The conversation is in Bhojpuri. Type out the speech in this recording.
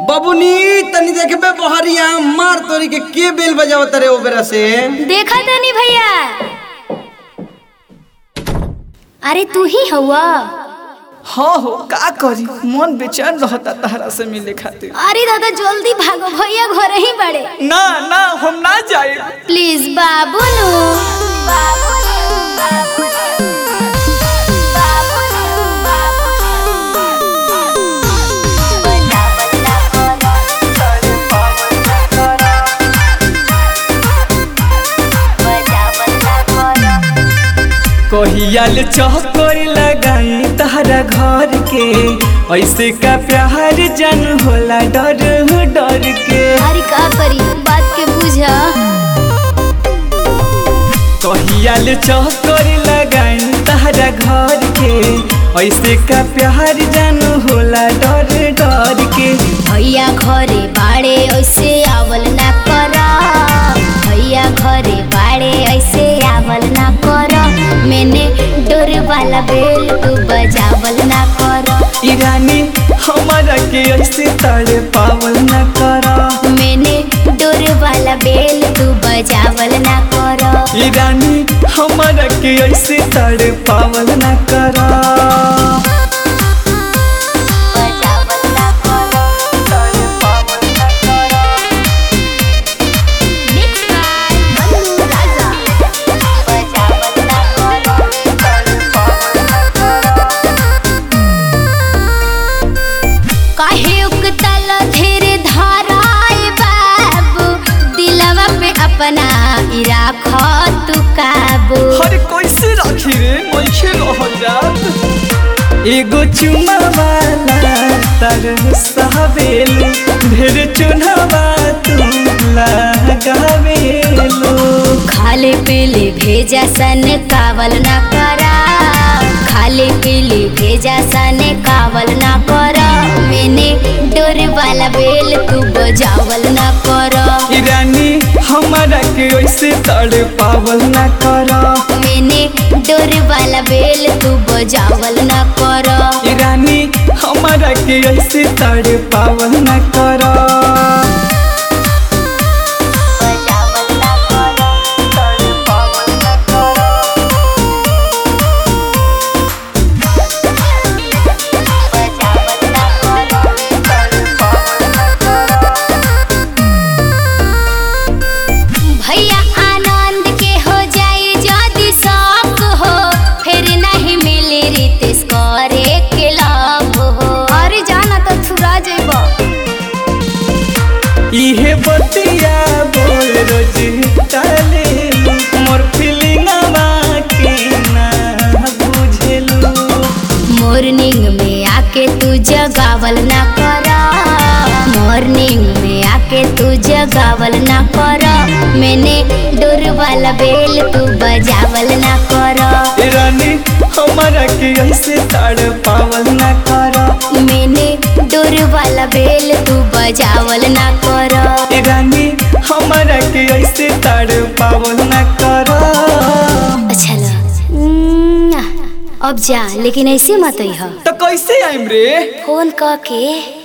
बबुनी तनी देखबे बहरिया मार तोरी के के बेल बजावत रे ओबरा से देखा तनी भैया अरे तू ही हवा हाँ हो का करी मन बेचैन रहता तहरा से मिले खातिर अरे दादा जल्दी भागो भैया घर ही बड़े ना ना हम ना जाए प्लीज बाबू नु कहियाल चौकर लगाई तहरा घर के ऐसे का प्यार जन होला डर डर के अरे का करी बात के बुझा कहियाल चौकर लगाई तहरा घर के ऐसे का प्यार जन होला डर डर के भैया घरे बाड़े ऐसे आवल ना कर भैया घरे बाड़े ऐसे आवल ना कर मैंने डोर वाला बेल तू बजावल ना कर ईरानी हमारा के ऐसे तड़े पावल न करा मैंने डोर वाला बेल तू बजावल ना कर ईरानी हमारा के ऐसे तड़े पावल न करा बजावल ना कर तड़े पावल न करा मिक्स बाय मन्नू राजा बजावल ना कर तड़े पावल न करा काहे उकतल धीरे धाराए बाबू दिलवा पे अपना इराख तू काबू हर कैसे राखी रे मैखे रह जात एगो चुमा वाला तर सहबेलू ढेर चुनावा तू लगावेलू खाले पीले भेजा सन कावल ना करा खाले पीले भेजा सन कावल ना करा मैंने डोर वाला बेल तू बजावल ना करा ईरानी हमारा के ऐसे तड़े पावल न करा मैंने डोर वाला बेल तू बजावल ना करा ईरानी हमारा के ऐसे तड़े पावल न करा बजावल ना करा तड़े पावल न करा बजावल ना करा तड़े पावल न करा भैया आनंद के हो जाए जदि शौक हो फिर नहीं मिले रितेश करे के लाभ हो अरे जाना तो छुरा जेब इहे बतिया बोल रोज टाले मोर फीलिंगवा के ना बुझेलू मॉर्निंग में आके तू जगावल ना करा मॉर्निंग में आके तू जगावल ना करा मैंने डोर वाला बेल तू बजावल ना करा रानी हमारा के ऐसे तड़ पावल न करा मैंने डोर वाला बेल तू बजावल ना करा रानी हमारा के ऐसे तड़ पावल न करा अच्छा ला उम्म, अब जा लेकिन ऐसे मत हो तो कैसे आइम रे फोन क के